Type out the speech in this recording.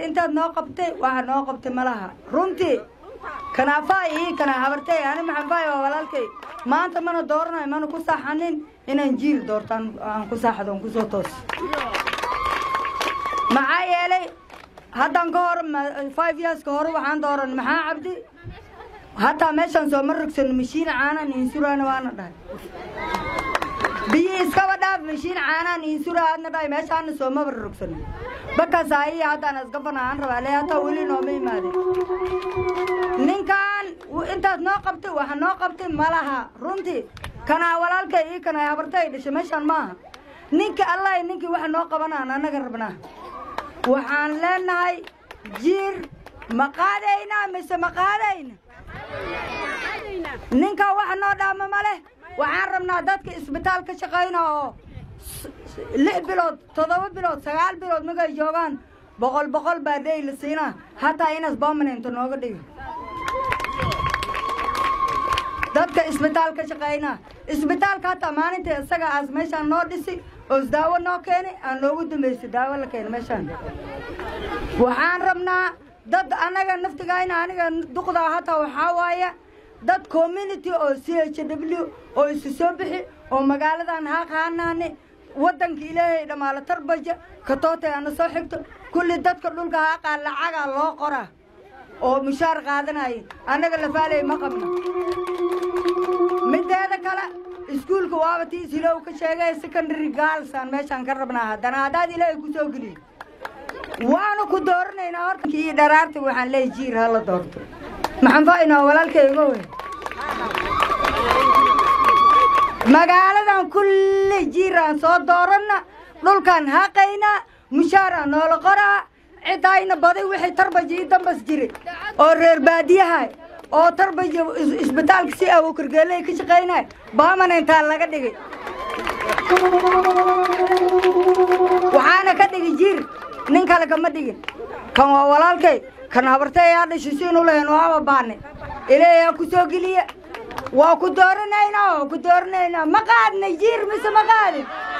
intaad noo qabtay waxa noo qabtay malaha runtii kanaafaay ii kana habartay ani maxanfaay waa walaalkay maanta mana dooranayo mana ku saaxanin inaan jiil doortaan aan ku saaxdo aan kusoo toos maxaa yeelay haddan ka hor five years ka hor waxaan dooran maxaa cabdi hataa meeshaan sooma rogsan mashiin caanaan insuraana waana dhahay biyo iskaba dhaaf mashiin caanaan insura aadna dhahay meeshaana soomaba rogsan bakaas ayi haddaan asgafana aan rabaa le hataa weli nooma imaadin ninkan intaas noo qabtay waxa noo qabtay malaha runtii kanaa walaalkay ii kanaa habartay dhashay meeshaan maaha ninka allah ninkii waxa noo qabanaan annaga rabnaa waxaan leenahay jiir ma qaadaynaa mise ma qaadayna ninkaa waxa noo dhaama ma leh waxaan rabnaa dadka isbitaal ka shaqayna oo lix bilood toddoba bilood sagaal bilood markay joogaan boqol boqol baa dhey la siinaa hataa inaas bomanento nooga dhigo dadka isbitaal ka shaqayna isbitaalka hataa maalinta isaga aas meeshaan noo dhisi oo isdaawo noo keenay aan noogu dambaysay daawo la keena meeshaan waxaan rabnaa dad annaga naftigayna aniga duqdaa hataa waxaa waaya dad community oo c h w oo isu soo bixi oo magaaladan haaqaanaane waddanka ilaahay dhammaala tarbaja katootay ana soo xigto kulli dadka dhulka haaqaa lacagaa loo qoraa oo mushaar qaadanaya annaga lafaaley ma qabno mideeda kale iskuulka waaba tii silow ka sheegay secondary gaalsaan meeshaan ka rabnaa haddana haddaad ilaahay ku soo geliyo waanu ku dooranaynaa horta kii dharaarta waxaan leeyahy jiir ha la doorto maxaan faainaa walaalkayga wey magaaladan kulli jiiraan soo dooranna dhulkaan haqaynaa mushaaraan noola qoraa cidayna baday wixii tarbaja ii dambas jiray oo reer baadiyaha oo tarbaja isbitaalka si awokargeeley ka shaqaynay baamana intaa laga dhigay waxaana ka dhigi jiir nin kale kama dhigin kan waa walaalkay kan habartay yaa dhashay siinu lahayn waaba baane ilaahay aa ku soo geliya waa ku dooranaynaa waa ku dooranaynaa ma qaadnay jiir mise ma qaadin